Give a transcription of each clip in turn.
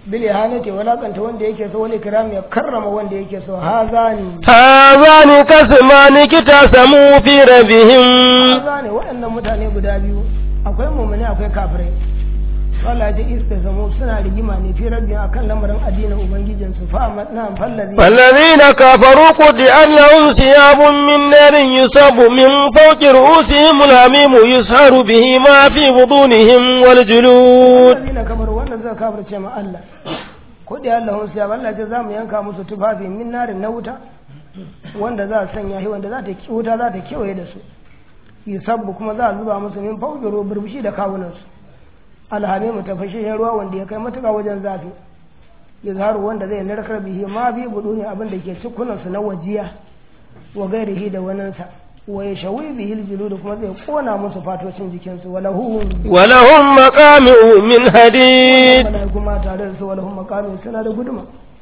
bil ihanati walakanta wanda yake so wani kiram ya karrama wanda yake so hazani هذان كسمان اكتسموا في ربهم hazani waɗannan mutane guda biyu akwai mumuni akwai kafirai Allah ya iska zamo suna rigima ne fi rabbi akan lamarin addinin ubangijin su fa amma na fallazi والذين كفروا قطع لهم ثياب من نار يصب من فوق رؤوسهم الحميم يسهر به ما في بطونهم والجلود allazina kamar wannan zai kafirce ma Allah ko da Allah hun sai Allah ce zamu yanka musu tufafi min narin na wuta wanda za a sanya shi wanda za ta wuta za ta kewaye da su yusabbu kuma za a zuba musu min fawqiro burbushi da kawunan su alhami mu tafashin ruwa wanda ya kai matuƙa wajen zafi yazharu wanda zai narkar bihi ma bi budu ne abin da ke cikunan su na wajiya wa gairihi da waninsa wa yashawi bihi aljulud kuma zai kona musu fatocin jikinsu walahu ولهم مقامع من حديد malaiku ma tare da su walahum maqamin suna da guduma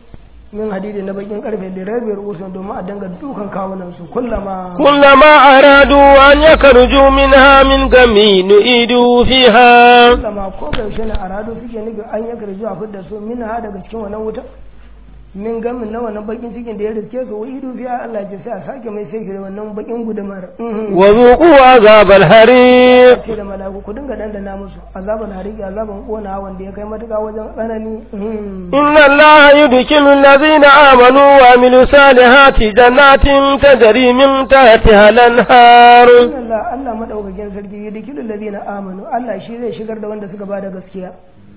min hadidi na bakin karfe da rabi rusul domin a danga dukan kawunan su kullama كلما أرادوا أن يخرجوا منها من غم نعيدوا فيها kullama ko da yaushe ne arado suke nufi an ya karju a fidda su min ha daga cikin wannan wuta min gamin na wannan bakin cikin da ya riske su wa idu fiya Allah ya ce sai a sake mai sai da wannan bakin gudumar وذوقوا عذاب الحريق ce da mala'iku ku dinga dandana musu azaban hariki azaban kona wanda ya kai matuƙa wajen tsanani إن الله يدخل الذين آمنوا وعملوا الصالحات جنات تجري من تحتها الأنهار Allah Allah madaukakin sarki ya dikilu ladina amanu Allah shi zai shigar da wanda suka bada gaskiya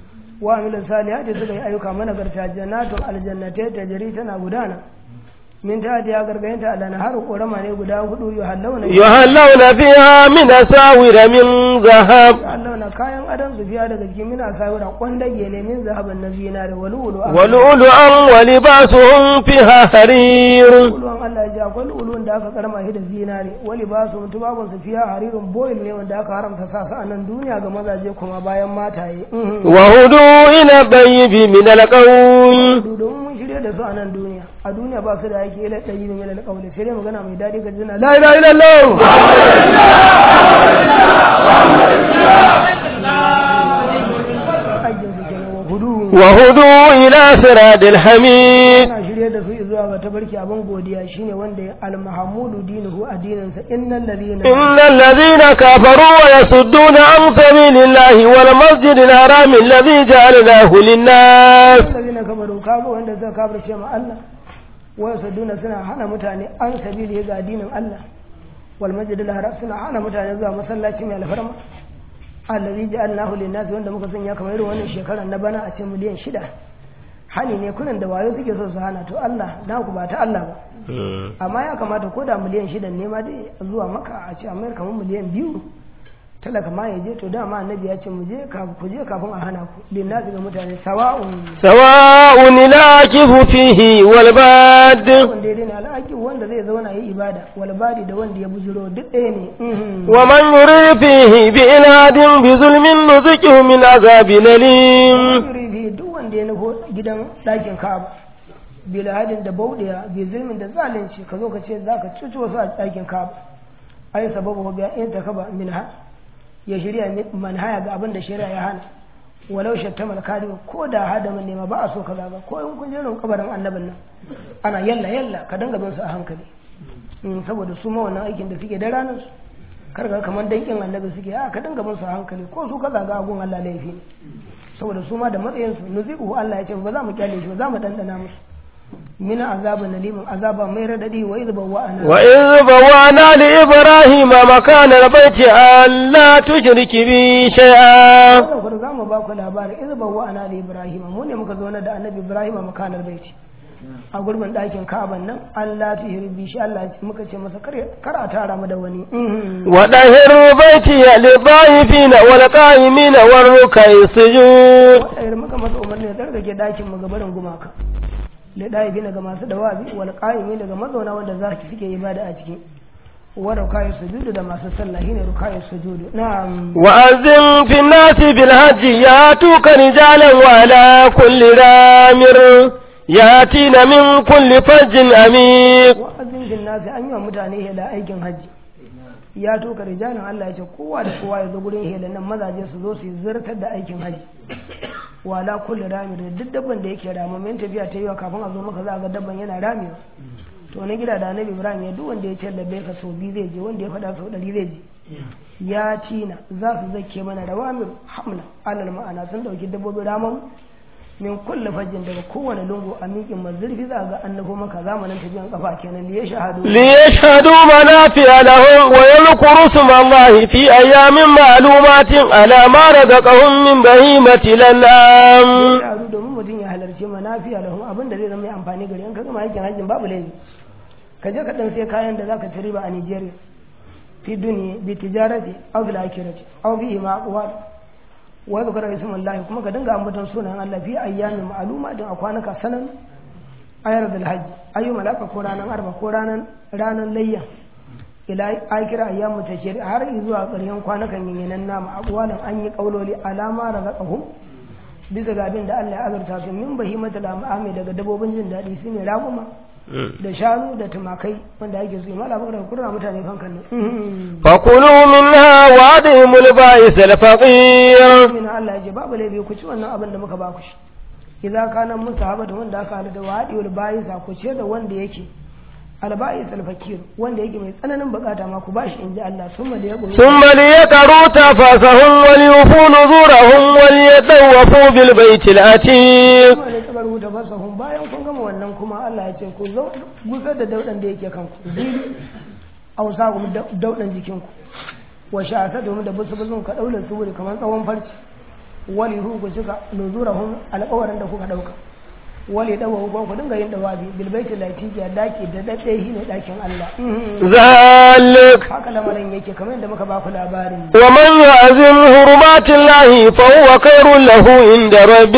wa amilin salihati suka yi ayyuka managarta jannatun aljannatai tajri tana gudana min ta ya gargayinta ala har korama ne guda hudu yuhallawna يهلون فيها من أساور من ذهب yuhallawna kayan adon su fiya daga cikin mina sawira kwandage ne min zahaban na zinare walulu ولؤلؤا ولباسهم فيها حرير Uluwan Allah ya ji akwai uluwan da aka karma shi da zinare wali ba su mutu babun su fiya haririn boil ne wanda aka haramta sa su a nan duniya ga mazaje kuma bayan mataye وهدوا إلى الطيب من القول domin mun shirya da su a nan duniya a duniya ba su da yake ila ɗayi ne mai alƙawli sai dai magana mai daɗi ga jina la ilaha illallah ajin su kenan wa hudu وهدوا إلى صراط الحميد ana shirya da su zuwa ga tabarki abin godiya shine wanda ya almahamudu dinuhu addininsa innal ladina إن الذين كفروا ويصدون عن سبيل الله والمسجد الحرام الذي جعلناه للناس ladina kafaru kaga wanda suka kafirce ma Allah wa yasaduna suna hana mutane an sabili ga addinin Allah wal masjidil haram suna hana mutane zuwa masallaci mai alfarma allazi ja'alnahu lin-nas wanda muka sanya kamar irin wannan shekarar na bana a ce miliyan shida hani ne kunan da wayo suke so su hana to Allah na ku ba ta Allah ba amma ya kamata ko da miliyan shida ne ma dai zuwa maka a ce amma kamar miliyan biyu talaka ma ya je to dama annabi ya ce mu je kafin ku je kafin a hana ku lin-nas ga mutane sawa'un سواء العاكف فيه والباد wanda ya daina al'aki wanda zai zauna yi ibada walbadi da wanda ya bujiro duk ɗaya ne ومن يريد فيه بإلهاد بظلم نذقه من عذاب أليم yuribi duk wanda ya nufo gidan ɗakin ka'aba bilhadin da bauɗiya bi zulmin da zalunci ka zo ka ce za ka cuci wasu a ɗakin ka'aba ai sababu ga in ta kaba minha ya shirya manhaya ga abin da shari'a ya hana walau shattama al ko da hadamin nema ba a so kaza ba ko in kun je rin kabarin annabin nan ana yalla yalla ka danga bin su a hankali Mm, saboda su ma wannan aikin da suke da ranar su kar ga kamar dankin annabi suke a ka danga bin su a hankali ko su kaza ga agun Allah laifi ne saboda su ma da matsayin su nuzi'u Allah ya ce ba za mu kyale shi ba za mu dandana musu min azabin nalimin azaba mai radadi wa idh bawwa'ana وإذ بوانا لإبراهيم مكان البيت ألا تشرك بي شيئا wannan kuma za mu ba ku labarin idh bawwa'ana li ibrahim mu ne muka zauna da annabi ibrahim a makanar baiti a gurbin ɗakin ka'aban nan Allah ta hirbi shi Allah muka ce masa kar kar a tara mu da wani وطهر بيتي للطائفين والقائمين والركع السجود wadda muka masa umarni da tsarkake ɗakin mu gabarin gumaka da ɗaibi daga masu dawabi wal qa'imi daga mazauna wanda za su suke ibada a ciki wa rukayi sujudu da masu sallah shine rukayi sujudu na'am وأذن في الناس بالحج ياتوك رجالا وعلى كل رامر ياتين من كل فج عميق wa'azin bin nasi an yi wa mutane hela aikin hajji ya toka rijalin Allah ya ce kowa da kowa ya zo gurin helan nan mazaje su zo su yi zartar da aikin haji wala kulli rami da duk dabban da yake rama min tafiya ta yiwa kafin a zo maka za a ga dabban yana ramewa to na gida da annabi ibrahim ya duk wanda ya ce labbai ka sau biyu zai je wanda ya faɗa sau ɗari zai je ya tina za su zake mana rawamir hamla alal ma'ana sun ɗauki dabbobin raman min kulle fajin daga kowane lungu a miƙin mazurfi za ga annabo maka zamanin tafiyan kafa kenan liya shahadu ليشهدوا منافع لهم ويذكروا اسم الله في أيام معلومات على ما رزقهم من بهيمة الأنعام shahadu domin mutum ya halarci manafiya lahum abin da zai zama mai amfani gari in ka gama aikin hajjin babu laifi ka je ka dan sai kayan da zaka ci riba a Nigeria fi duniya bi tijarati aw bil akhirati aw bi ma aqwal wa zikra ismullahi kuma ka dinga ambaton sunan Allah fi ayyamin ma'luma din a kwanaka sanan ayar dal hajj ayu malaka ko ranan arba ko ranan ranan layya ila akira ayyamu tashri har zuwa ƙarshen kwanakan yin nama aqwalan an yi kauloli alama razaqahum bisa ga abin da Allah ya azurta su min bahimatul amami daga dabobin jin daɗi su ne raguma da shanu da tumakai wanda ake su mala bakar kurra mutane kan kan فكلوا منها وأطعموا البائس الفقير min Allah ya ce babu laifi ku ci wannan abin da muka ba ku shi idan kana musahaba da wanda aka hada da wadiul bayisa ku ce da wanda yake alba'is alfakir wanda yake mai tsananin bukata ma ku bashi inji Allah summa da ya goyi ثم ليقروا تفاسهم وليوفوا نذورهم وليطوفوا بالبيت العتيق kuma da tabar wuta fasahun bayan kun gama wannan kuma Allah ya ce ku zo gusar da daudan da yake kanku zili ausa ku daudan jikinku wa sha'ata domin da busu busun ka daula su wuri kamar tsawon farci wali hu ku cika nuzurahum alƙawarin da kuka dauka wali dawa ku ku dinga yin dawabi bil baiti lati ya daki da dade shi ne dakin Allah ذلك haka lamarin yake kamar yadda muka ba ku labarin ومن يعزم حرمات الله فهو خير له عند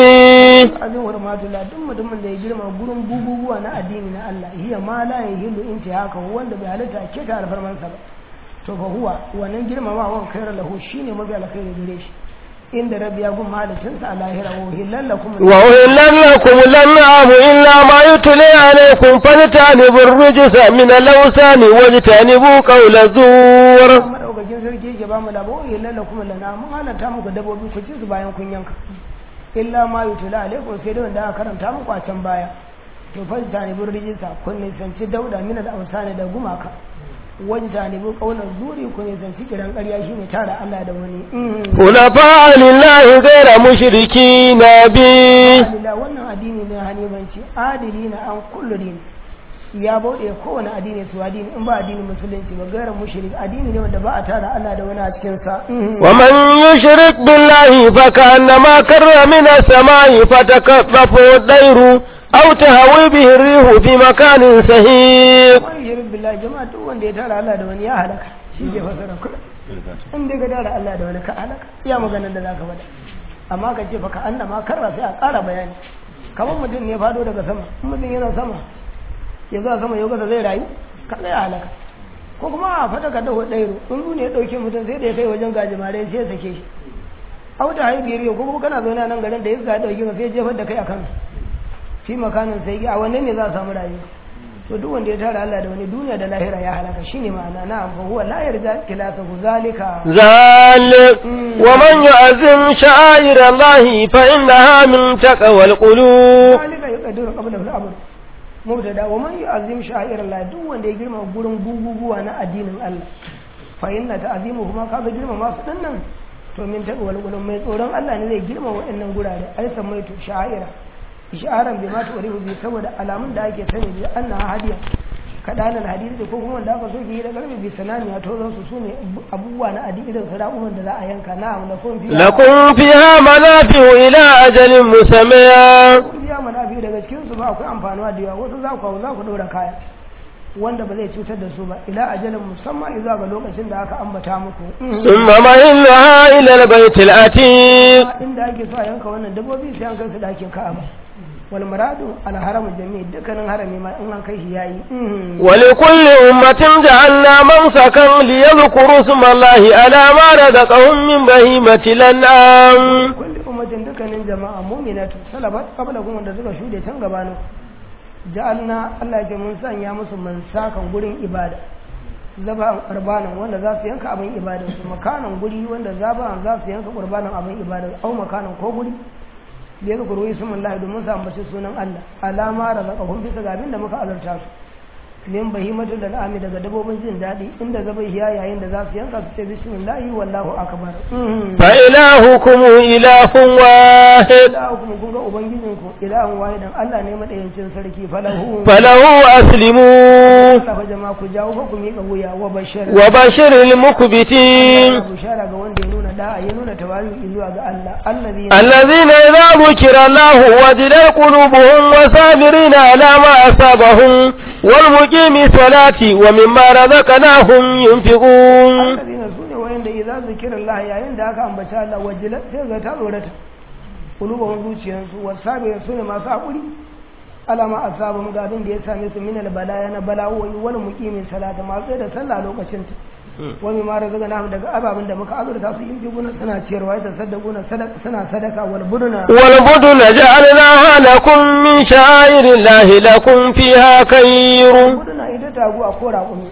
ربه azin hurmatullah duk mutumin da ya girma gurin bububuwa na addini na Allah hiya ma la yahillu inti haka wanda bai halitta ke ta alfarmansa ba to fa huwa wannan girmamawan khairu lahu shine mafi alkhairi gare shi inda rabbi ya gun mahalicinsa a lahira wa hilal lakum وأهل لكم الأنعام إلا ما يتلي عليكم فاجتنبوا الرجس من الأوثان واجتنبوا قول الزور madaukakin sarki yake ba mu labo wa hilal lakum lana mun halatta muku dabobi ku ci su bayan kun yanka illa ma yutula alaikum sai da wanda aka karanta muku a can baya to fa tani bur rijisa kun nisanci dauda min al awsani da gumaka wani tanibu kaunar zuri ku nisanci kiran ƙarya shine tara Allah da wani حنفاء لله غير مشركين به Alhamdulillah wannan addini ne hanifanci adili na an kullu dini ya bauɗe kowane addini su addini in ba addinin musulunci ba gairar mushrik addini ne wanda ba a tara Allah da wani a cikin sa ومن يشرك بالله فكأنما كر من السماء فتكففه الطير أو تهوي به الريح في مكان سهيق wani shirin billahi jama'a duk wanda ya tara Allah da wani ya halaka shi ke fasara kula in dai ka tara Allah da wani ka halaka iya maganar da za ka faɗa amma ka ce fa ka annama karra sai a ƙara bayani kamar mutum ne fado daga sama in mutum yana sama ya zuwa sama yau kasa zai rayu ka zai halaka ko kuma a fata ka dawo ɗairo in ne ya ɗauke mutum sai da ya kai wajen gajimare sai ya sake shi a wata haibiyar yau ko kuma kana zaune a nan garin da ya ga ɗauke ka sai ya jefar da kai a kan fi makanin sai a wannan ne za a samu rayuwa to duk wanda ya tara Allah da wani duniya da lahira ya halaka shine ma'ana na fa huwa la yarja kilasahu zalika ذلك ومن يعزم شعائر الله فإنها من تقوى القلوب zalika yuqaddiru qabla al-amr mubtada wa man yu'azzim sha'ir Allah duk wanda ya girma gurin guguguwa na addinin Allah fa inna ta'zimu kuma kaga girma masu dinnan to min taqwal qulub mai tsoron Allah ne zai girma waɗannan gurare ai samaitu sha'ira isharan bi ma tu'rifu bi saboda alamun da ake sani bi annaha hadiya kadan al-hadisi ko kuma wanda aka so ki yi da karbi bi sanani ya tozo su sune abubuwa na addini irin sarabuman da za a yanka na'am da kun fi لكم فيها منافع إلى أجل مسمى kun biya manafi daga cikin su ba akwai amfanuwa da yawa wasu za ku za ku dora kaya wanda ba zai cutar da su ba ila ajalin musamman zuwa ga lokacin da aka ambata muku ثم مهلها إلى البيت العتيق inda ake so a yanka wannan dabbobi sai an kai su dakin ka'aba wal muradu al haramu jami'i dukkanin harami ma in an kai shi yayi ولكل أمة جعلنا منسكا ليذكروا اسم الله على ما رزقهم من بهيمة الأنعام kulli ummatin dukkanin jama'a mu'minatu salabat qablakum wanda suka shude can gabanin ja'alna Allah ya ce mun sanya musu mansakan gurin ibada zaba qurbanan wanda za su yanka abin ibadar su makanan guri wanda zaba za su yanka qurbanan abin ibadar au makanan ko guri da ya zukuru ismullahi domin su ambaci sunan Allah alama razaqahum bisa ga abin da muka azarta su min bahimatu da al'ami daga dabobin jin daɗi inda zaba hiya yayin da za su yanka su ce bismillahi wallahu akbar fa ilahukum ilahun wahid ilahukum kun ga ubangijinku ilahun wahidan Allah ne madayancin sarki falahu falahu aslimu Allah fa jama'a ku jawo fa ku miƙa wuya wa bashir wa bashiril mukbitin bushara ga wanda ya nuna da'a ya nuna tawali zuwa ga Allah allazi الذين إذا ذكر الله وجلت قلوبهم وصابرين على ما أصابهم والمقيم الصلاة ومما رزقناهم ينفقون allazina sune wayanda idza zikira Allah yayin da aka ambaci Allah wajila sai ga ta tsorata qulubuhum zuciyansu wasabira sune masu hakuri alama asabum ga abin da ya same su min balaya na bala'o'i wani muqimin salata masu da sallah lokacin ta wani ma razaga na daga ababen da muka azurta su yin jiguna suna ciyarwa da sadakuna suna sadaka wal buduna والبدن جعلناها لكم من شعائر الله لكم فيها خير buduna ita tagu a kora kuma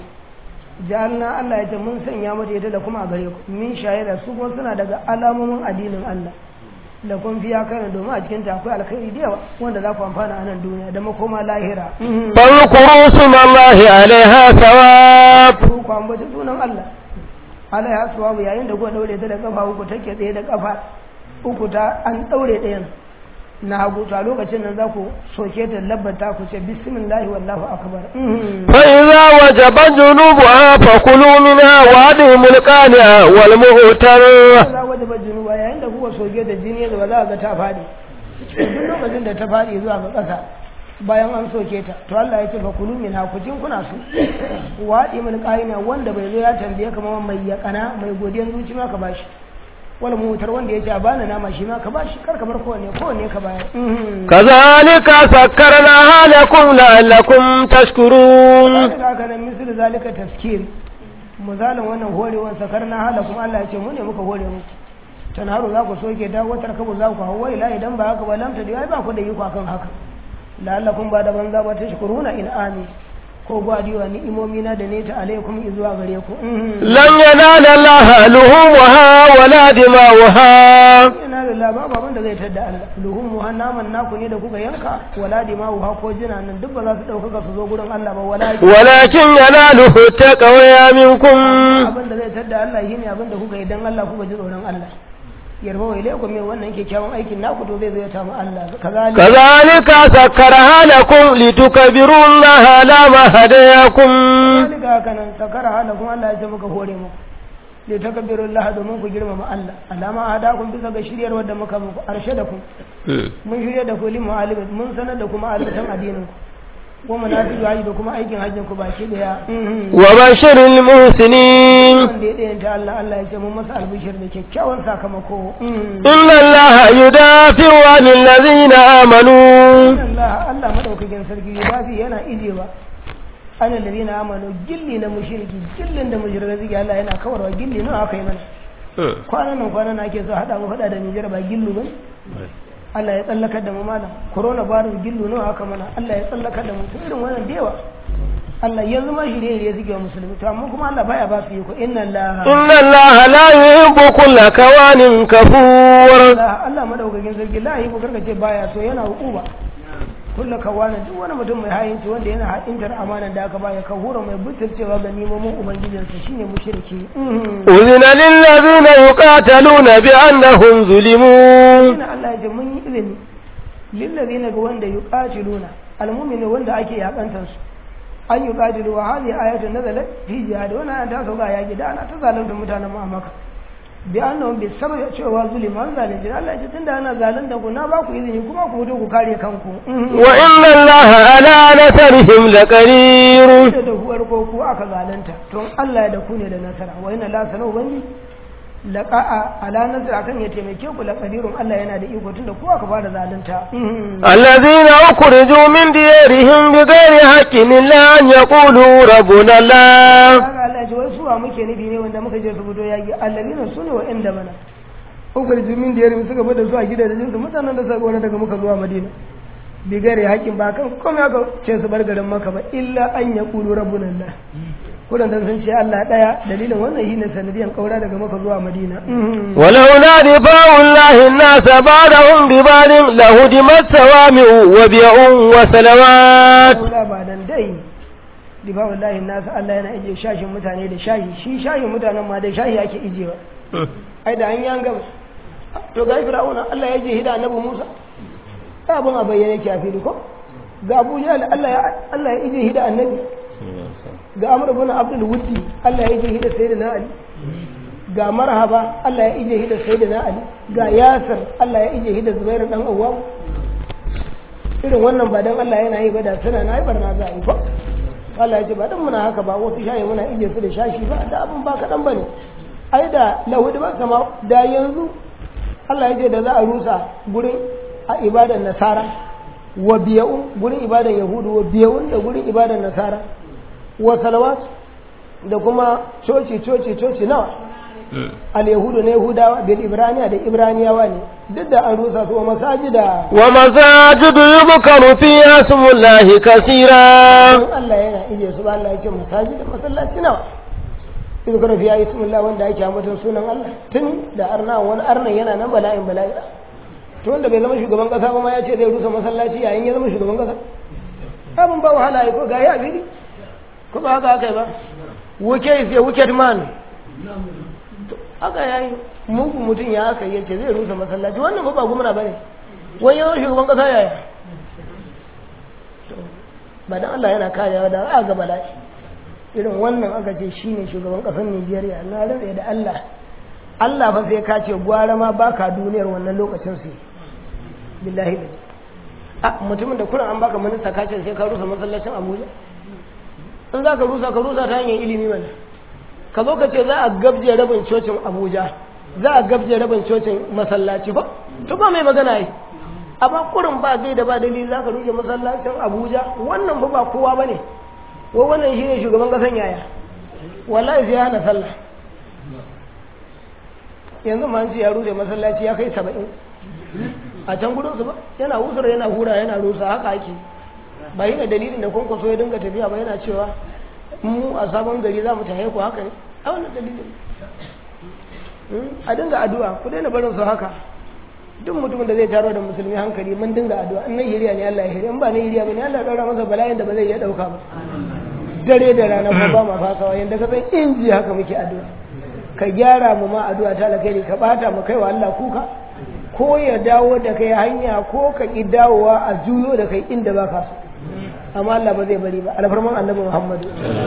jalna Allah ya ce mun sanya mata ita da kuma a gare ku min shayara su kuma suna daga alamomin addinin Allah da kun fiya kai domin a cikin ta akwai alkhairi da yawa wanda za ku amfana a nan duniya da makoma lahira فاذكروا اسم الله عليها ثواب ku ku ambaci sunan Allah Allah ya suwabu yayin da kuka daure ta da kafa uku take tsaye da kafa uku ta an daure ɗayan na hagu to a lokacin nan za ku soke ta labbata ku ce bismillahi wallahu akbar فإذا وجبت جنوبها فكلوا منها وأدهموا القانع والمؤتر za waje ba junuba yayin da kuka soke ta jini da ba za ga ta faɗi duk lokacin da ta faɗi zuwa ga ƙasa bayan an soke ta to Allah ya ce fa kulu min hakucin kuna su waɗi min ƙa'ina wanda bai zo ya tambaye kamar mai yaƙana mai godiyan zuci ma ka bashi wani mutar wanda ya ce a bani nama shi ma ka bashi kar ka bar kowanne kowanne ka bayar كذلك سكرناها لكم لعلكم تشكرون daga haka nan misali zalika taskir misalin wannan horewan sakar na hala kuma Allah ya ce mu ne muka hore muku tanharu za ku soke ta watar kabu za ku hawa ila idan ba haka ba lamta da ba ku da iko akan haka la'allakum ba da banza ba tashkuruna in ami ko gwadiwa ni'imomi na da ne ta alaikum zuwa gare ku لن ينال الله لحومها ولا دماؤها ina da laba baban da zai tadda Allah luhum muhan naman naku ne da kuka yanka wala dima'u ha ko jina nan duk ba za su dauka su zo gurin Allah ba wala ولكن يناله التقوى منكم abin da zai tadda Allah shine abin da kuka yi dan Allah kuka ji tsoron Allah yarba wa ilaikum min wannan kyakkyawan aikin naku to zai zo ya tamu Allah kazalika كذلك سكرها لكم لتكبروا الله على ما هداكم kazalika haka nan sakara hala kuma Allah ya ce muka hore muku li takabbiru Allah domin ku girmama Allah alama hadakum bisa ga shiryar wadda muka muku arshadakum mun shirya da ku limu alimin mun sanar da kuma alatan addinin ku wa munafiqu haji da kuma aikin hajjin ku baki daya وبشر المحسنين wanda ya ɗayanta Allah Allah ya ce mun masa albishir da kyakkyawan sakamako إن الله يدافع عن الذين آمنوا Allah Allah madaukakin sarki yudafi yana ijewa ana ladina amanu gilli na mushriki gillin da mushriki Allah yana kawarwa gilli nawa aka yi mana kwanan nan kwanan nan ake so hada mu fada da Nijar ba gillu ba Allah ya tsallakar da mu malam corona virus gillu nawa aka mana Allah ya tsallakar da mu to irin wannan da yawa Allah yanzu ma shirye shirye suke wa musulmi to amma kuma Allah baya ba su yi ko inna Allah إن الله لا يحب كل كوان كفور Allah Allah madaukakin sarki la yi karka ce baya so yana hukuma kulla kawana duk wani mutum mai hayinci wanda yana haɗintar amanar da aka baya ka hura mai butulcewa ga nemomin ubangijinsa shine mushriki أذن للذين يقاتلون بأنهم ظلموا ina Allah ya ce mun yi izini lillazina ga wanda yuqatiluna almu'mini wanda ake yakantar su an yuqatilu wa hadhihi ayatu nazalat fi jihad wannan ayat ta sauka yaki da ana ta zalunta mutanen mu a Makka bi annahum bi sababi cewa zuliman zalunci Allah ya ce tunda ana zalunta ku na ba ku izini kuma ku fito ku kare kanku وإن الله على نصرهم لقدير da da huwar ko ku aka zalunta to Allah ya da ku ne da nasara wa inna la sanu banni laqa'a ala nasara akan ya taimake ku la qadirun Allah yana da iko tunda ku aka fara zalunta الذين أخرجوا من ديارهم بغير حق إلا أن يقولوا ربنا الله kaga Allah ya ce wai suwa muke nufi ne wanda muka je su fito yaki allazina sune wa inda mana ukul jumin da yarin suka fada zuwa gidajen su mutanen da suka gona daga muka zuwa Madina bigare hakin ba kan komai aka ce su bar garin Makka ba illa an yaqulu rabbuna Allah kudan dan sun ce Allah daya dalilin wannan shine sanadiyan kaura daga maka zuwa Madina ولولا دفاع الله الناس بعدهم ببعض لهدمت صوامع وبيع وسلوات kaura ba dan dai difa wallahi nasu Allah yana ije shashin mutane da shahi shi shahin mutanen ma da shahi ake ijewa ai da an yan gaba to ga Fir'auna Allah ya je hida Annabi Musa abun a bayyane ki a fili ko ga Abu Jahl Allah ya Allah ya ije hida Annabi ga Amr ibn Abdul Wuddi Allah ya ije hida Sayyidina Ali ga Marhaba Allah ya ije hida Sayyidina Ali ga Yasir Allah ya ije hida Zubair dan Awwam irin wannan ba dan Allah yana yi ba da suna na haifar na za a yi ba Allah ya ce ba dan muna haka ba wasu shayi muna ije su da shashi ba da abin ba kaɗan ba ne ai da lahudi ba sama da yanzu Allah ya ce da za a rusa gurin a ibadan nasara wa biya'un gurin ibadan yahudu wa biya'un da gurin ibadan nasara wa salawat da kuma coci coci coci nawa al yahudu na yahudawa bil ibraniya da ibraniyawa ne duk da an rusa su wa masajida ومساجد يذكر فيها اسم الله كثيرا don Allah yana ije su ba Allah ya ce masajida masallaci nawa in kana fiya ismullah wanda yake ambaton sunan Allah tun da arna wani arnan yana nan bala'in bala'i to wanda bai zama shugaban kasa ba ma ya ce zai rusa masallaci yayin ya zama shugaban kasa abin ba wahala ya ko ga ya bidi ko ba haka aka yi ba wuke is a wicked man To, haka yayi mugu mutum ya aka yi ce zai rusa masallaci wannan ba ba gumna bane wani yawan shugaban kasa yaya To, ba dan Allah yana karewa da a ga bala'i irin wannan aka ce shine shugaban kasar Nigeria na rantsa da Allah Allah fa sai ka ce gwara ma baka duniyar wannan lokacin su billahi da a mutumin da kuran an baka minista ka ce sai ka rusa masallacin Abuja in za ka rusa ka rusa ta hanyar ilimi mana ka zo ka ce za a gabje rabin cocin Abuja za a gabje rabin cocin masallaci ba to ba mai magana yi amma kurin ba zai da ba dalili za ka rushe masallacin Abuja wannan ba ba kowa bane wa wannan shine shugaban kasan yaya wallahi sai ya hana sallah yanzu ma an ce ya rushe masallaci ya kai saba'in a can gudun su ba yana husar yana hura yana rusa haka ake ba yi da dalilin da kwankwaso ya dinga tafiya ba yana cewa mu a sabon gari za mu tahe ku haka ne a wannan dalilin a dinga addu'a ku daina barin su haka duk mutumin da zai taro da musulmi hankali mun dinga addu'a in na hiriya ne Allah ya hiriya in ba na hiriya ba ne Allah ya daura masa bala'in da ba zai iya dauka ba dare da rana ko ba ma fasawa yanda ka san inji haka muke addu'a ka gyara mu ma addu'a ta alkhairi ka bata mu kai wa Allah kuka ko ya dawo da kai hanya ko ka ki dawowa a juyo da kai inda ba ka so amma Allah ba zai bari ba alfarman annabi Muhammadu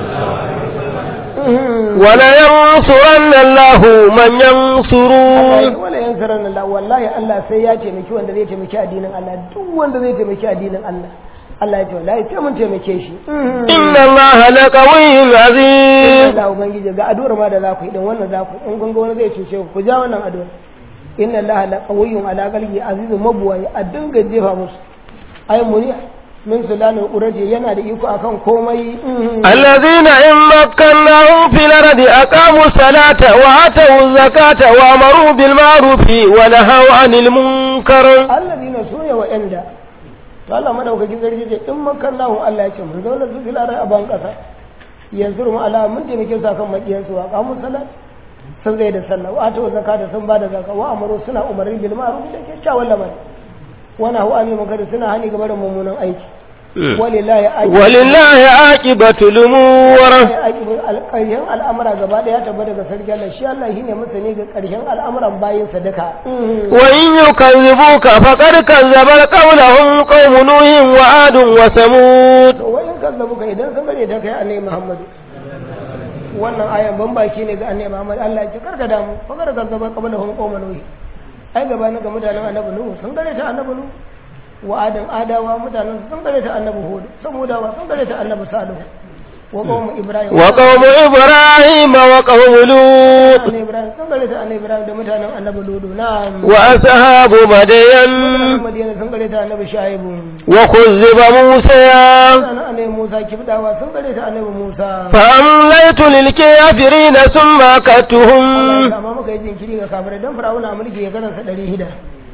ولا ينصرن الله من ينصره wala yansaran Allah wallahi Allah sai ya taimaki wanda zai taimaki addinin Allah duk wanda zai taimaki addinin Allah Allah ya ce wallahi sai mun taimake shi إن الله لقوي عزيز Allah ubangiji ga addu'ar ma da za ku yi din wannan za ku in gunga wani zai cuce ku ku ja wannan addu'ar inna Allah la qawiyyun ala qalbi azizun mabwayi a dinga jefa musu ay muni min sulanin uraje yana da iko akan komai الذين إن مكناهم في الأرض أقاموا الصلاة وآتوا الزكاة وأمروا بالمعروف ونهوا عن المنكر allazina sune wa'anda to Allah madaukakin sarki ce in makallahu Allah ya ce mun zauna su fil ardi a ban kasa yanzu mu ala mun taimake su akan makiyan su wa qamu salat sun zai da sallah wa atu zakata sun bada zakka wa amaru suna umarni bil ma'ruf da kyakkyawan lamari wa nahu anil munkar suna hani ga barin mummunan aiki walillahi ajru ولله عاقبة الأمور ƙarshen al'amura gaba ɗaya tabbata daga sarki Allah shi Allah shine masani ga ƙarshen al'amuran bayin sadaka وإن يكذبوك فقد كذب قولهم قوم نوح وعاد وثمود to wayan kazzabu ka idan sun bare ta kai annabi Muhammadu wannan ayan ban baki ne ga annabi Muhammad Allah ya ce karka damu fa kada kazzaba qabla hum qawma nuh ai gaba ga mutanen annabi nuh sun gare ta annabi nuh wa adam adawa mutanen sun gare ta annabi hud samudawa sun gare ta annabi salihu wa qawmu ibrahim وقوم إبراهيم وقوم لوط annabi ibrahim sun gare ta annabi ibrahim da mutanen annabi ludu na'am وأصحاب مدين mutanen madina sun gare ta annabi shaibu وكذب موسى mutanen annabi musa kibdawa sun gare ta annabi musa فأمليت للكافرين ثم أكدتهم amma muka yi jinkiri ga kafirai don fir'auna mulki ya karansa ɗari hida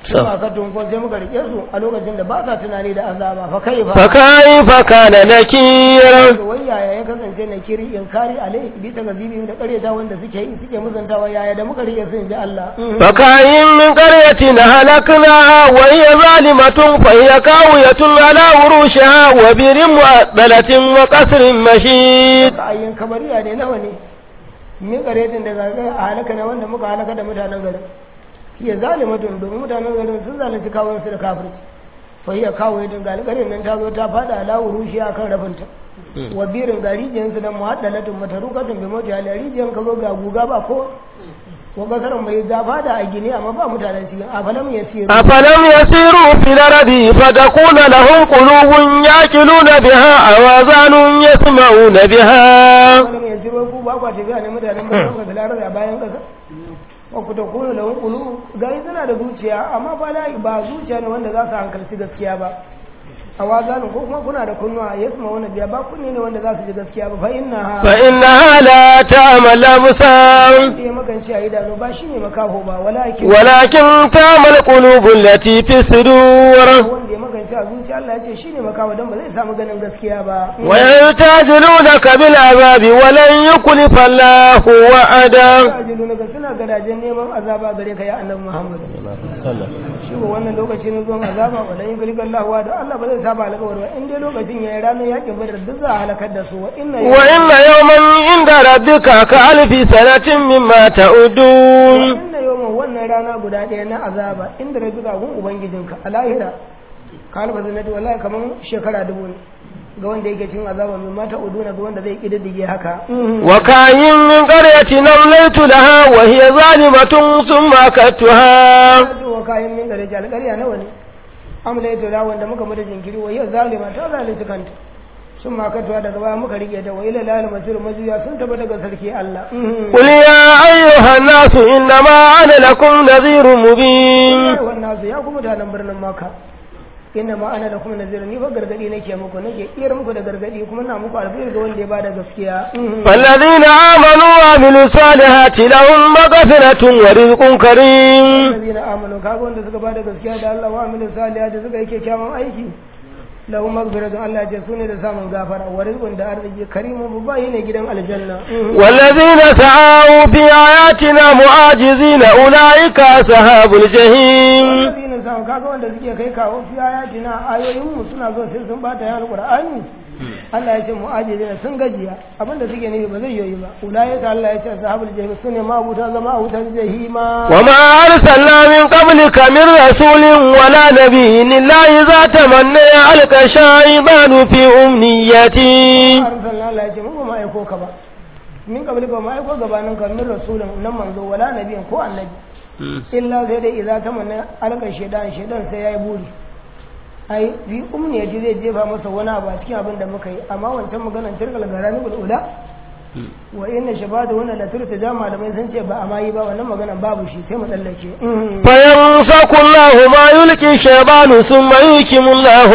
kuma aka tunko sai muka rike su a lokacin da ba sa tunani da azaba fa kai fa فكيف كان نكير wai yaya ya kasance na kiri inkari alai bi ta gazibi da karyata wanda suke yi suke musantawa yaya da muka rike su in ji Allah فكاين من قرية هلكناها وهي ظالمة فهي كاوية على عروشها وبر مؤبلة وقصر مشيد ka ayyin kabariya ne nawa ne min karetin da zaga a halaka na wanda muka halaka da mutanen garin hiya zalimatun domin mutanen garin sun zalunci kawon su da kafirci fa hiya kawo yadda ga alƙarin nan ta zo ta fada ala urushi akan rafinta wa birin ga rijiyar su da muhaddalatun matarukatun bi mota ala rijiyar ka zo ga guga ba ko wa kasaran mai da fada a gine amma ba mutanen cikin a falam ya siru أفلم يسيروا في الأرض فتكون لهم قلوب يأكلون بها أوازان يسمعون بها falam ya siru ku ba kwa tafiya ne mutanen ba ku da a bayan kasa wa ku ta kuna lahun kulu gari suna da zuciya amma ba la ba zuciya ne wanda za su hankalci gaskiya ba a wazanin ko kuma kuna da kunnuwa ya suma wani biya ba kunne ne wanda za su ji gaskiya ba fa inna ha فإنها لا تعمى الأبصار wanda ya makanci a idanu ba shi ne makaho ba walakin ولكن تعمى القلوب التي في الصدور wanda ya makanci a zuciya Allah ya ce shi ne makaho don ba zai samu ganin gaskiya ba ويستعجلونك بالعذاب ولن يخلف الله وعده ajilu na suna gadajen neman azaba gare ka ya annabi Muhammad shi ba wannan lokacin zuwan azaba wa dan yugli Allah wa da Allah ba zai saba alƙawari ba in dai lokacin yayi ranar yakin badar duk za a halakar da su wa inna وإن يوما عند ربك كألف سنة مما تعدون inna yawman wannan rana guda ɗaya na azaba inda rabi ga gun ubangijinka a lahira ka alfa zanati wallahi kaman shekara dubu ne ga wanda yake cin azaba mai mata uduna ga wanda zai kididdige haka وكاين من قرية أمليت لها وهي ظالمة ثم أكدتها wa kayan min gare alƙarya nawa ne amla yato da wanda muka mata jinkiri wa yau zalima ta zalunci kanta sun makatuwa daga baya muka rike ta wa ila lal masir majuya sun taba daga sarki Allah قل يا أيها الناس إنما أنا لكم نذير مبين wannan su ya kuma mutanen birnin Makka inna ma ana da kuma nazira ni fa gargadi nake muku nake iyar muku da gargadi kuma na muku alheri ga wanda ya bada gaskiya فالذين آمنوا وعملوا الصالحات لهم مغفرة ورزق كريم allazina amanu kaga wanda suka bada gaskiya da Allah wa amilu salihati suka yi kyakkyawan aiki lahu magfiratun Allah ya ce sune da samun gafara wa rizqun da arziki karimu babba ne gidan aljanna والذين سعوا في آياتنا معاجزين أولئك أصحاب الجحيم allazina samu kaga wanda suke kai kawo fi ayatina ayoyin mu suna zo sai sun bata yan alqur'ani Allah ya ce mu'ajizina sun gajiya abinda suke nufi ba zai yoyi ba ulaika Allah ya ce ashabul jahim sune ma abuta zama a wutar jahima وما أرسلنا من قبلك من رسول ولا نبي إلا إذا تمنى ألقى الشيطان في أمنيته arsalna Allah ya ce mu ba ma aiko ka ba min kabli ba ma aiko gabanin ka min rasulun nan manzo wala nabiyin ko annabi illa sai dai idza tamanna alqa shaytan shaytan sai yayi buri ai bi umni yaji zai jefa masa wani abu a cikin abin da muka yi amma wancan maganar tirkal garani bil ula wa inna shabada wannan la turta da malamai sun ce ba a mayi ba wannan maganar babu shi sai mu tsallake فينسك الله ما يلقي الشيطان ثم يحكم الله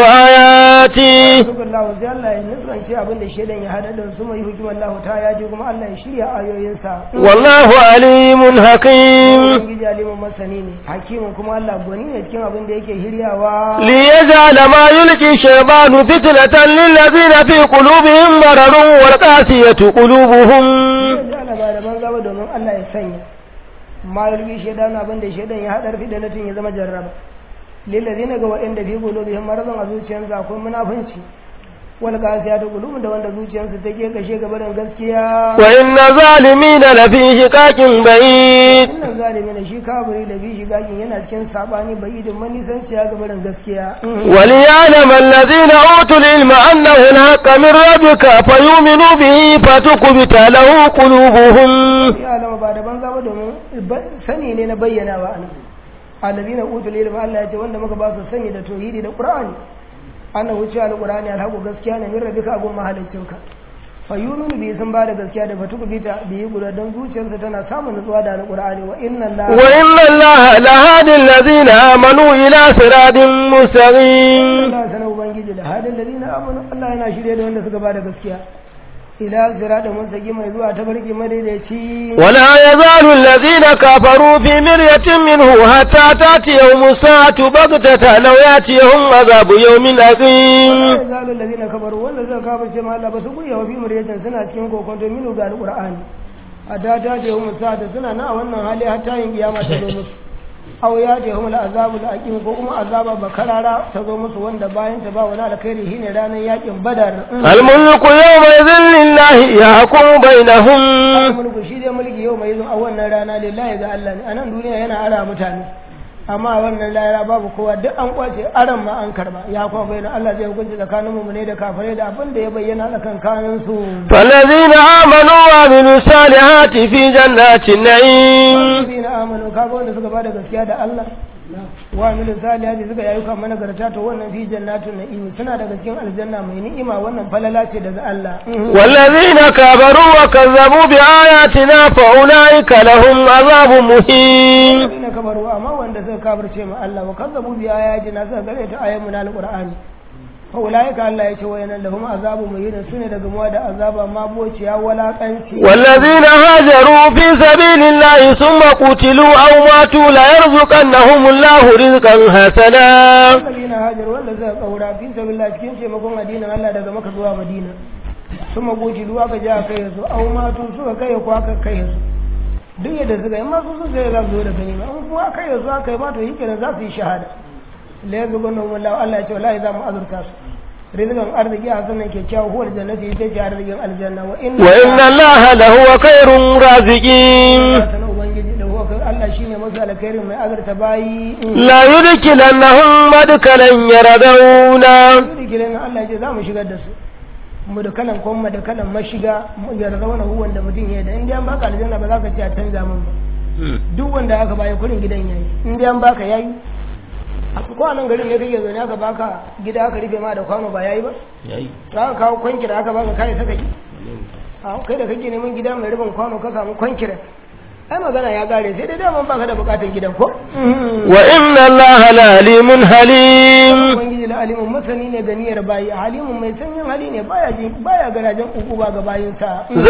آياته Sukar lahu sai Allah ya nufranci abin da shaidan ya hada da su mai hukimar lahu ta yaji kuma Allah ya shirya ayoyinsa. والله عليم حكيم Ubangiji alimin masani ne, hakimin kuma Allah gwani ne cikin abin da yake shiryawa. ليجعل ما يلقي الشيطان فتنة للذين في قلوبهم مرض والقاسية قلوبهم Zai ala ba da banza ba domin Allah ya sanya. Ma yulki shaidan abin da shaidan ya haɗar fi da natin ya zama jarraba. Lillazina ga waɗanda fi qulubihim maradun a zuciyarsu akwai munafunci. Wal qasiyatu qulubun da wanda zuciyarsu take kashe gaba da gaskiya. وإن الظالمين لفي شقاق بعيد Wannan zalimi ne shi kaburi da bishi gakin yana cikin sabani bai idin manisanci ya gaba da gaskiya. وليعلم الذين أوتوا العلم أنه الحق من ربك فيؤمنوا به فتكبت له قلوبهم ya alama ba da banza ba domin ba- sani ne na bayyana wa ana alladina utul ilmi Allah ya ce wanda muka ba su sani da tauhidi da qur'ani annan wuce alqur'ani alhaqu gaskiya ne min rabbika gun mahaliccinka fa yununu bi sun ba da gaskiya da fatuku bita bi yi guda dan zuciyarsa tana samun nutsuwa da alqur'ani wa inna Allah وإن الله لهادي الذين آمنوا إلى صراط مستقيم Allah sanar ubangiji da hadin ladina amanu Allah yana shirye da wanda suka ba da gaskiya ila sirata mustaqi mai zuwa ta barki madaidaici ولا يزال الذين كفروا في مرية منه حتى تأتيهم الساعة بغتة لو يأتيهم عذاب يوم أقيم sai zalul ladina kafaru wanda suka kafirce ma Allah ba su kuya wa fi muryatin suna cikin kokonto minu ga alqur'ani a da ta je mu sa da suna na a wannan hali har ta yin kiyama ta zo musu aw ya je hum azabu aqim ko kuma azaba bakarara ta zo musu wanda bayan ta ba wani alkhairi shine ranar yakin badar الملك يومئذ لله يحكم بينهم mulku shi dai mulki yau mai zo a wannan rana lillahi ga Allah ne a nan duniya yana ara mutane amma a wannan layara babu kowa duk an kwace aran ma an karba ya kuma bayyana Allah zai hukunci tsakanin mu ne da kafirai da abin da ya bayyana tsakankanin su فالذين آمنوا وعملوا الصالحات في جنات النعيم Allazina amanu kaga wanda suka bada gaskiya da Allah wa amilu salihati suka yayi kan managarta to wannan fi jannatun na'im suna daga cikin aljanna mai ni'ima wannan falala ce daga Allah والذين كفروا وكذبوا بآياتنا فأولئك لهم عذاب مهين Allazina kabaru amma wanda suka kafirce ma Allah wa kazzabu bi ayatina suka gare ta ayyun na alqur'ani fa ulaika Allah ya ce wa yana lahum azabu muhin sune daga muwa da azaba ma bociya walakanci والذين هاجروا في سبيل الله ثم قتلوا أو ماتوا ليرزقنهم الله رزقا حسنا Allazina hajar wanda suka kaura fi sabilillah cikin taimakon addinin Allah daga Makka zuwa Madina sun magoci duwa ka ja kai su au matu suka kai ko aka kai su duk yadda suka yi masu su sai za su zo da gani ma in kuma kai su aka yi ma to yi kenan za su yi shahada la yazu gunna wallahu Allah ya ce wallahi za mu azurta su rizqan arziki a sanan kyakkyawa huwar jannati ita ce arzikin aljanna wa inna وإن الله لهو خير الرازقين sanan ubangiji da huwa Allah shine mafi alkhairin mai azurta bayi لا يدخلنهم مدخلا يرضونه yudkilin Allah ya ce za mu shigar da su mu da kalan kuma da kalan mashiga mu yarda wani huwan da mutum ya yi da in dai an baka aljanna ba za ka ce a canza min ba duk wanda aka bayi kurin gidan yayi in dai an baka yayi a ko a nan garin ne kake zaune aka baka gida aka rufe ma da kwano ba yayi ba za ka kawo kwankira aka baka kai saka ki a kai da kake neman gida mai rufin kwano ka samu kwankira ai magana ya gare sai dai daman baka da bukatar gidan ko وإن الله لعليم حليم ubangiji da alimun masani ne ga niyyar bayi halimun mai sanyin hali ne baya jin baya garajen uku ba ga bayinsa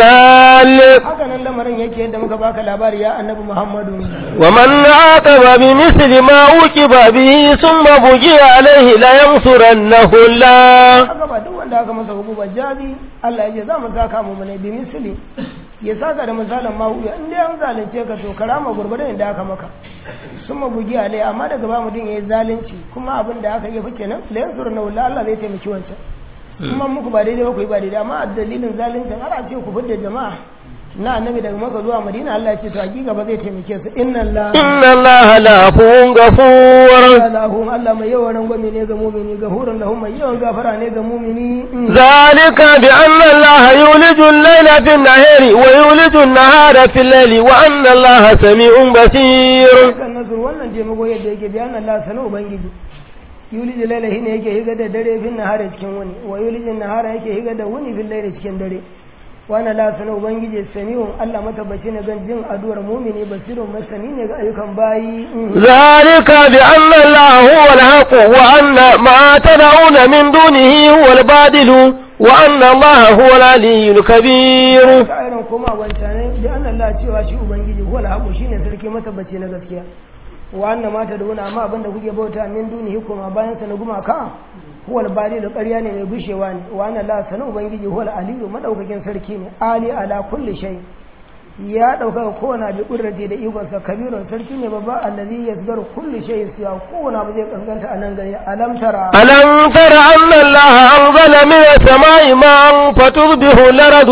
ذلك haka nan lamarin yake yadda muka baka labari ya annabi muhammadu ومن عاقب بمثل ما عوقب به ثم بغي عليه لينصرنه الله haka ba duk wanda aka masa hukuma jabi Allah ya ce za mu saka mu ne bi misli ya saka da misalin ma'uya in dai an zalunce ka to karama gurgurdan da aka maka sun mabugi alai amma daga ba mutum ya yi zalunci kuma abin da aka yi fi kenan la yansuru na wala Allah zai taimaki wancan kuma muku ba daidai ba ku yi ba daidai amma a dalilin zaluncin har a ce ku fidda jama'a na annabi daga maka zuwa madina Allah ya ce to hakika ba zai taimake su inna Allah إن الله لعفو غفور lahum Allah mai yawan rangwame ne ga mumini gafurun lahum mai yawan gafara ne ga mumini ذلك بأن الله يولج الليل في النهار ويولج النهار في الليل وأن الله سميع بصير kan nasur wannan taimako yadda yake bayan Allah sana ubangiji yuliji laila shine yake higa da dare fin nahara cikin wuni wa yuliji nahara yake higa da wuni fil laili cikin dare wana la sana ubangiji sami'un Allah matabbaci ne gan jin addu'ar mumini basirun masani ne ga ayyukan bayi ذلك بأن الله هو الحق وأن ما تدعون من دونه هو الباطل وأن الله هو العلي الكبير ka irin koma wancanai da an Allah cewa shi ubangiji huwa al shine sarki matabbaci na gaskiya wa anna ma tad'una amma abinda kuke bauta min dunihi kuma bayan sa na gumaka huwa al-bari da ƙarya ne mai bushewa ne wa anna la sanu ubangiji huwa al-aliyu madaukakin sarki ne ali ala kulli shay ya dauka kowane abu kudrati da ikon sa kabirun sarki ne babba allazi yasgaru kulli shay siya kowane abu zai kankanta a nan gari alam tara ألم تر أن الله أنزل من السماء ماء فتصبح الأرض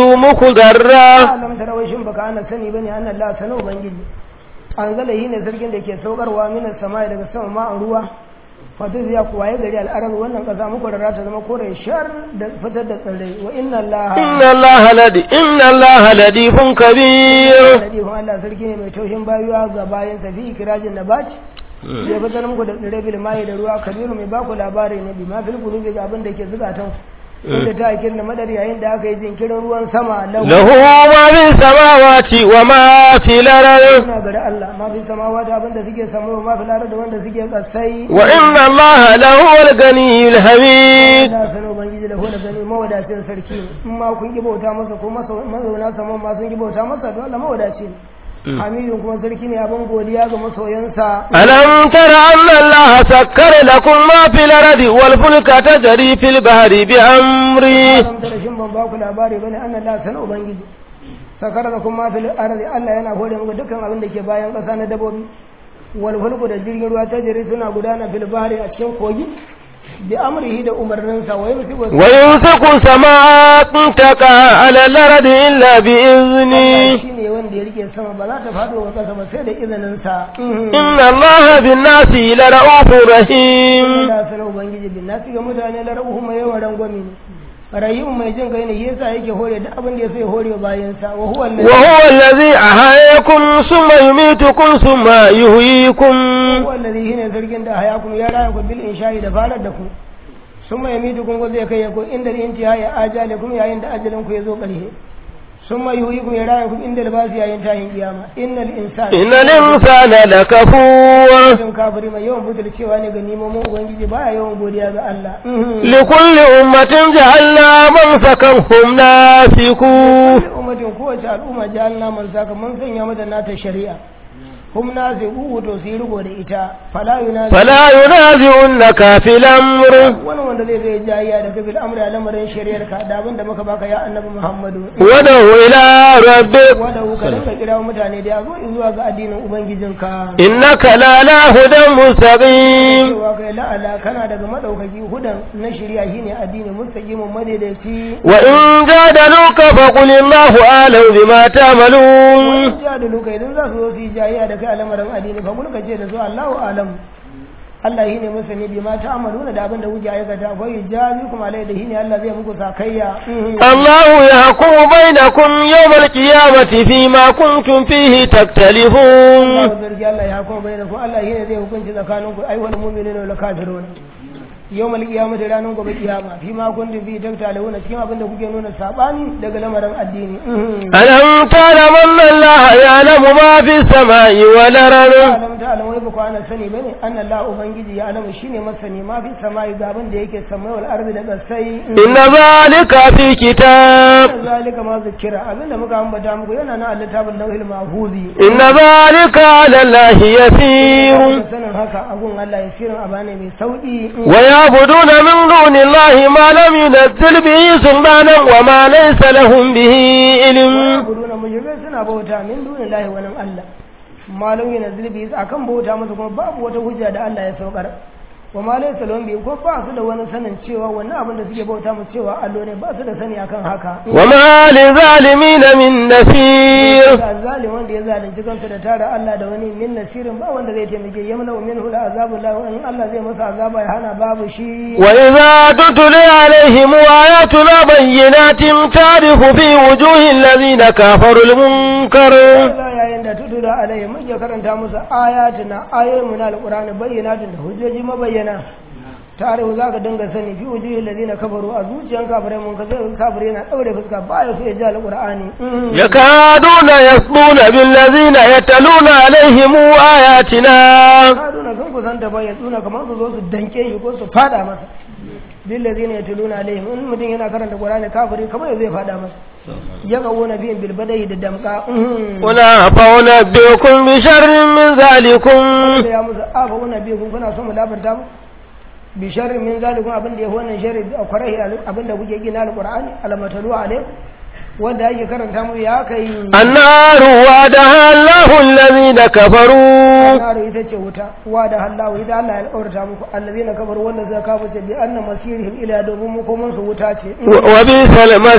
مخضرا alam tara wai shin baka ana sani bane anna la sanu ubangiji anzala yi ne sarkin da ke saukarwa minas sama daga sama ma'an ruwa fatu ya kuwa ya gari al'arar wannan kasa muku rara ta zama kore shar da fitar da tsirrai wa inna allaha إن الله لدي إن الله لطيف كبير ladihun Allah sarki ne mai taushin bayuwa ga bayan sa fi ikirajin da baci ya fitar muku da tsirrai bil mai da ruwa kabiru mai baku labari ne bi ma fil qulubi ga abin da ke zukatan inda ta akin da madar yayin da aka yi jinkirin ruwan sama lahu له ما في السماوات وما في الأرض suna gari Allah ma fi samawa da abin da suke samu ma fi lara da wanda suke kasai وإن الله لهو الغني الحميد Allah sanar ubangiji ubangiji da wani gani mawadacin sarki ne in ma kun ki bauta masa ko mazauna saman ma sun ki bauta masa to Allah mawadaci ne hamidun kuma sarki ne abin godiya ga masoyansa ألم تر أن الله سكر لكم ما في الأرض والفلك تجري في البحر بأمره Adam da rashin ban ba ku labari bane an Allah sana ubangiji sakara da kuma fil ardi Allah yana hore muku dukkan abin da ke bayan ƙasa na dabobi wal fulku da jirgin ruwa ta jiri suna gudana fil bahri a cikin kogi bi amrihi da umarninsa wa yumsiku ويمسك السماء أن تقع على الأرض إلا بإذنه shi ne wanda ya rike sama ba za ta faɗo wa ƙasa ba sai da izininsa إن الله بالناس لرؤوف رحيم Allah sana ubangiji bin nasi ga mutane la rabuhu mai yawan rangwami ne rahimu mai jin kai ne shi yasa yake hore duk abin da ya so ya hore wa bayansa wa huwa allazi وهو الذي أحياكم ثم يميتكم ثم يحييكم huwa allazi shine sarkin da hayakum ya raya ku bil insha'i da farar da ku summa yamitukum ko zai kai ku inda intiha ya ajalikum yayin da ajalin ku ya zo ƙarshe summa yuhyikum ya raya ku inda libasi yayin tahin kiyama innal insana إن الإنسان لكفور mutum kafiri mai yawan butulcewa ne ga nimomin ubangiji baya yawan godiya ga Allah لكل أمة جعلنا منسكا هم ناسكوه ummatin kowace al'umma ja'alna man saka mun sanya mata nata shari'a hum nasibu to su yi riko da ita fala yunazi فلا ينازعنك في الأمر wani wanda zai zai jayya da kabil amri a lamarin shari'ar ka da abin da muka baka ya annabi muhammadu ودعو إلى ربك wanda ka dinga kira mutane da ya zo zuwa ga addinin ubangijinka إنك لعلى هدى مستقيم cewa kai la'ala kana daga madaukaki hudan na shari'a shine addinin mustaqimin madaidaici وإن جادلوك فقل الله أعلم بما تعملون wani ja da luka idan za su zo su yi jayya da kai a lamarin addini fa mulka ce da su Allahu alam Allah shine masani bi ma ta'maluna da abin da kuke aikata akwai jami kuma alai da shine Allah zai muku sakayya الله يحكم بينكم يوم القيامة فيما كنتم فيه تختلفون Allah zargi Allah ya kuma bayyana ku Allah shine zai hukunci tsakaninku ai wal mu'minuna wal kafirun yawmal qiyamati ranar gobe kiyama fi ma kuntum fi taktaluna cikin abin da kuke nuna sabani daga lamarin addini ألم تعلم أن الله يعلم ما في السماء والأرض alam ta alam wai ba ku ana sani bane anna Allah ubangiji ya alamu shine masani ma fi samai ga abin da yake samai wal ardi da kasai إن ذلك في كتاب zalika ma zikira abin da muka ambata muku yana na littafin lauhil mahfuzi إن ذلك على الله يسير sanin haka abun Allah ya sirin abane mai sauki ويعبدون من دون الله ما لم ينزل به سلطانا وما ليس لهم به علم guduna mujibai suna bauta min dunin lahi wani Allah malum yana zilbi akan bauta masa kuma babu wata hujja da Allah ya saukar wa ma laysa lahum bi ko ba su da wani sanin cewa wannan abin da suke bauta mu cewa allo ne ba su da sani akan haka وما للظالمين من نصير ga zalim wanda ya zalunci kansa da tara Allah da wani min nasirin ba wanda zai taimake yamna min hula azabu la wa in Allah zai masa azaba ya hana babu shi وإذا تتلي عليهم آياتنا بينات تعرف في وجوه الذين كفروا المنكر Allah yayin da tudu da alayhi muke karanta musu ayatuna ayoyin mu na alqur'ani bayyanatin da hujjoji mabayyana tarihu zaka dinga sani fi wujuhil ladina kafaru a zuciyan kafirai mun ka zai kafire yana daure fuska baya so ya ji alqur'ani يكادون يسطون بالذين يتلون عليهم آياتنا kaduna sun kusanta ba ya tsuna kamar su zo su danke shi ko su fada masa bil ladina yatluna alaihim in mutum yana karanta qur'ani kafiri kamar ya zai fada masa ya kawo na biyan bilbadai da damka قل فأنبئكم بشر من ذلكم da ya musu afa wani biyu kun kuna son mu labarta mu bi sharri min zalikum abin da ya wannan sharri a kwarai abin da kuke gina alqur'ani alamatalu alai wanda yake karanta mu ya kai النار وعدها الله الذين كفروا naru ita ce wuta wa da hallahu ita Allah ya alƙawarta muku allazina kafaru wanda suka kafa ce bi anna masirihim ila domin makoman su wuta ce و- وبئس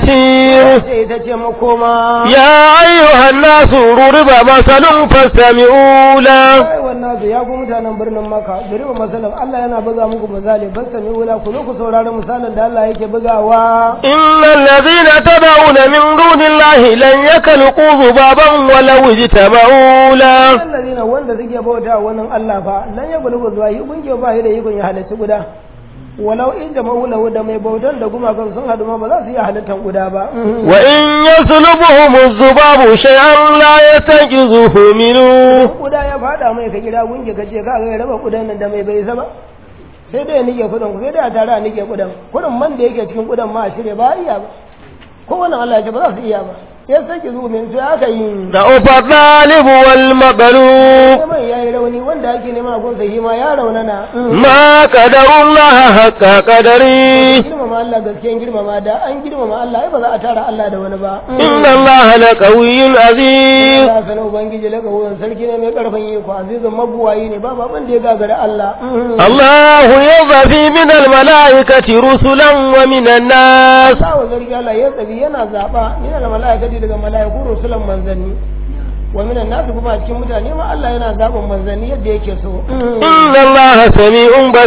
المصير ce ita ce makoma يا أيها الناس ضرب مثل فاستمعوا له ai wannan su ya ku mutanen birnin maka duriba masalan Allah yana buga muku misali ban sami wula ku zo ku saurari misalin da Allah yake bugawa إن الذين تدعون من دون الله لن يخلقوا ذبابا ولو اجتمعوا له allazina wanda suke bauta wannan Allah fa lan ya bulu zuwa yi kunke ba shi da ikon ya halarci guda walau inda maulahu da mai bautan da gumakan sun hadu ma ba za su iya halittar guda ba وإن يسلبهم الذباب شيئا لا يستنقذوه منه kuda ya fada mai ka gida gunge ka ce ka ga ya raba kudan nan da mai bai isa ba sai dai ya nike kudin ku sai dai a tare a nike kudin kudin man da yake cikin kudin ma a shirya ba a iya ba kowane Allah ya ce ba za su iya ba ya sake zuwa min sai aka yi da ufa ɗalibu wal maɓalu neman ya yi rauni wanda ake neman a gunsa shi ma ya raunana ma ƙadarullah haƙa ƙadari girmama Allah gaskiyan girmama da an girmama Allah ai ba za a tara Allah da wani ba inna Allah la qawiyyun aziz Allah sanar ubangiji laka wurin sarki ne mai karfin iko azizun mabuwayi ne ba baban da ya gagara Allah الله يضفي من الملائكة رسلا ومن الناس Allah wa zargi Allah ya tsabi yana zaba yana da mala'ikati daga mala'iku rusulan manzanni wa minan nasu kuma a cikin mutane ma Allah yana zaɓin manzanni yadda yake so إن الله سميع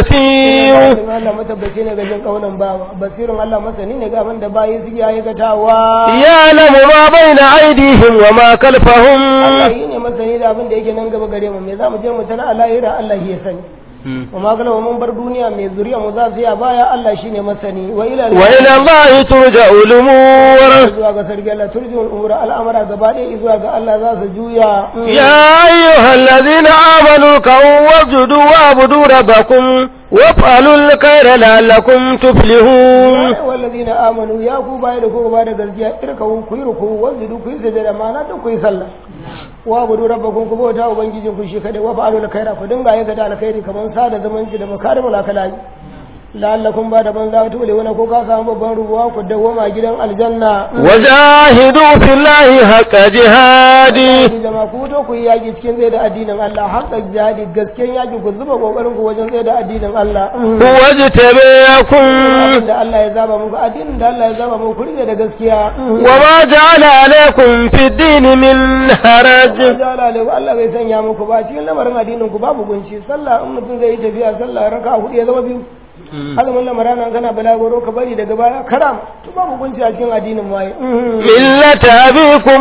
بصير Allah matabbaci ne ga jin kaunan bawa basirin Allah masani ne ga abin da bayi suke aikatawa يعلم ما بين أيديهم وما Allah خلفهم yi ne masani da abin da yake nan gaba gare mu me za mu je mu tana a lahira Allah ya sani wa ma kana mun bar duniya mai zuriya mu za su yi a baya Allah shine masani wa ila وإلى الله ترجع الأمور zuwa ga sarki Allah turjin umura al'amara gaba ɗaya zuwa ga Allah za su juya يا أيها الذين آمنوا كوا واسجدوا واعبدوا ربكم وافعلوا الخير لعلكم تفلحون والذين amanu ya ku baya da ku ba da gaskiya irkawu ku yi ruku wanzu ku yi sajada ma'ana duk ku yi sallah wa budu rabbakum ku bauta ubangijin ku shi kada wa fa'alu alkhaira ku dinga aikata alkhairi kamar sada zamanci da makarimul akhlaq la'allakum ba da banza tu wani ko ka samu babban rubuwa ku dawwama gidan aljanna وجاهدوا في الله حق جهاده Ku jama ku to ku yi yaki cikin zai da addinin Allah haka jihadi gaskiyan yaki ku zuba kokarin ku wajen zai da addinin Allah هو اجتباكم abin da Allah ya zaba muku addinin da Allah ya zaba muku ku rike da gaskiya وما جعل عليكم في الدين من حرج jala alaihi Allah bai sanya muku ba cikin lamarin addinin ku babu gunci sallah in mutum zai yi tafiya sallah raka hudu ya zama biyu azumin lamarana kana balagoro ka bari daga baya karam to babu gunci a cikin addinin waye ملة أبيكم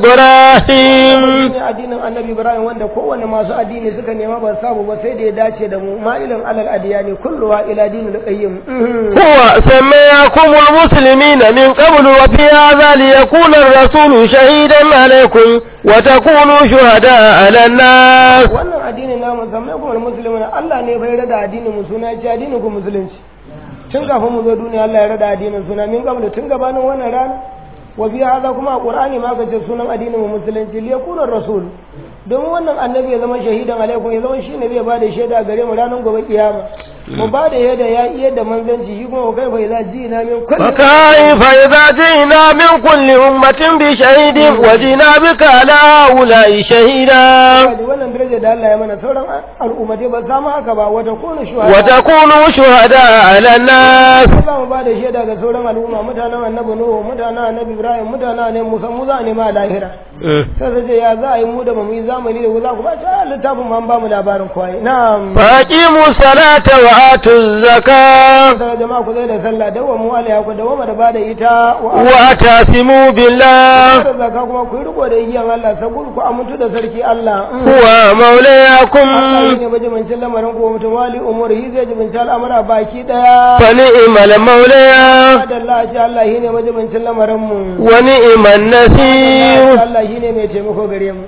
إبراهيم ne addinin annabi ibrahim wanda kowane masu addini suka nema ba samu ba sai da ya dace da mu ma'ilin alal adiyani kulluha ila dinil qayyim هو سميكم المسلمين من قبل وفي هذا ليكون الرسول شهيدا عليكم وتكونوا شهداء على الناس wannan addinin namu zamai kuma musulmi Allah ne bai rada addinin mu suna ya ce addinin ku musulunci tun kafin mu zo duniya Allah ya rada addinin suna min qablu tun gabanin wannan rana wa fi hada kuma a qur'ani ma ka ce sunan addinin mu musulunci li yakuna rasul domin wannan annabi ya zama shahidan alaikum ya zama shine zai bada shaida gare mu ranar gobe kiyama mu bada yadda ya iya da manzanci shi kuma kai fa idza ji'na min kulli فكيف إذا جئنا من كل أمة بشهيد وجئنا بك على هؤلاء شهيدا Kaji wannan daraja da Allah ya mana sauran al'ummatai ba samu haka ba wata kunu shuhada وتكونوا شهداء على الناس za mu ba da shaida ga sauran al'umma mutanen annabi nuhu mutanen annabi ibrahim mutanen annabi musa mu za a nema a lahira sai su ce ya za a yi mu da mu yi zamani da ku za ku ba ta littafin ma an ba mu labarin kwaye na'am فأقيموا الصلاة وآتوا الزكاة sai jama'a ku zai da sallah dawa mu alaiha ku dawa da ba da ita wa واعتصموا بالله da zaka kuma ku yi riko da igiyan Allah saboda ku amintu da sarki Allah هو Allah مولاكم shi ne majibincin lamarin ku mutum wali umar shi zai jibinci al'amura baki daya فنعم المولى Allah shi Allah shi ne majibincin lamarin mu ونعم النصير Allah shi ne mai taimako gare mu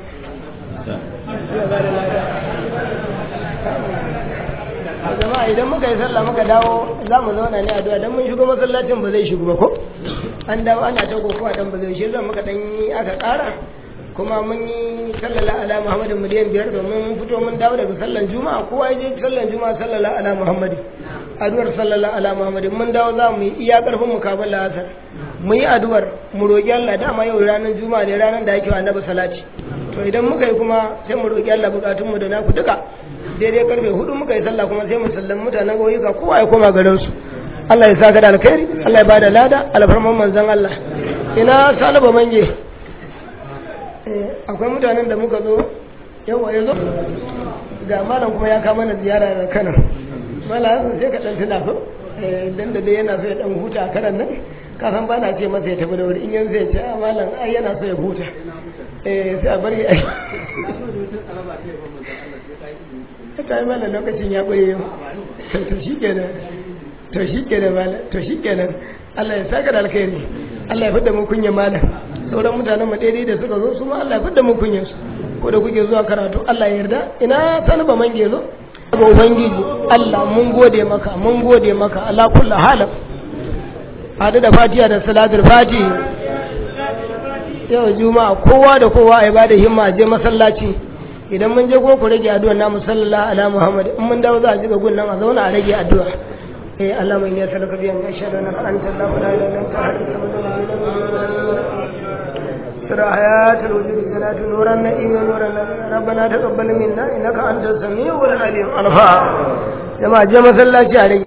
jama'a idan muka yi sallah muka dawo za mu zauna ne a addu'a dan mun shigo masallacin ba zai shigo ba ko an dawo ana ta kokowa dan ba zai shi zan muka dan yi aka ƙara kuma mun yi sallala ala muhammadin miliyan biyar domin mun fito mun dawo daga sallan juma'a kowa ya je sallan juma'a sallala ala muhammadin addu'ar sallala ala muhammadin mun dawo za mu yi iya karfin mu kafin la'asar mu yi addu'ar mu roƙi Allah dama yau ranar juma'a ne ranar da ake wa annabi salati to idan muka yi kuma sai mu roƙi Allah bukatun mu da naku duka daidai karfe hudu muka yi sallah kuma sai mu sallan mutanen ƙauyuka kowa ya koma garin su Allah ya saka da alkhairi Allah ya bada lada alfarman manzon Allah ina salaba mange akwai mutanen da muka zo yawa ya zo ga malam kuma ya kama na ziyara da Kano malam sai ka dan tuna ko dan da dai yana so ya dan huta a karan nan ka san bana ce masa ya tafi da wuri in yanzu ya ce a malam ai yana so ya huta eh sai a bari ai ta yi mana lokacin ya ɓoye yau to shi kenan to shi kenan malam to shi kenan Allah ya saka da alkhairi Allah ya fidda mu kunya malam sauran mutanen mu daidai da suka zo su ma Allah ya fidda mu kunya su ko da kuke zuwa karatu Allah ya yarda ina sani ba mange zo ga ubangiji Allah mun gode maka mun gode maka ala kullu halin hadu da fatiha da salatul fatihi yau juma'a kowa da kowa a bada himma je masallaci idan mun je ko ku rage addu'a na musallala ala muhammad in mun dawo za a jiga gunnan a zauna a rage addu'a eh Allah mai niyar salaka biyan ya shaɗa na anta Allah la ilaha illa anta hadith samad سر حياة الوجود جنات نورا نئيما نورا ربنا تقبل منا إنك أنت السميع العليم الفا جماعة جماعة الله عليه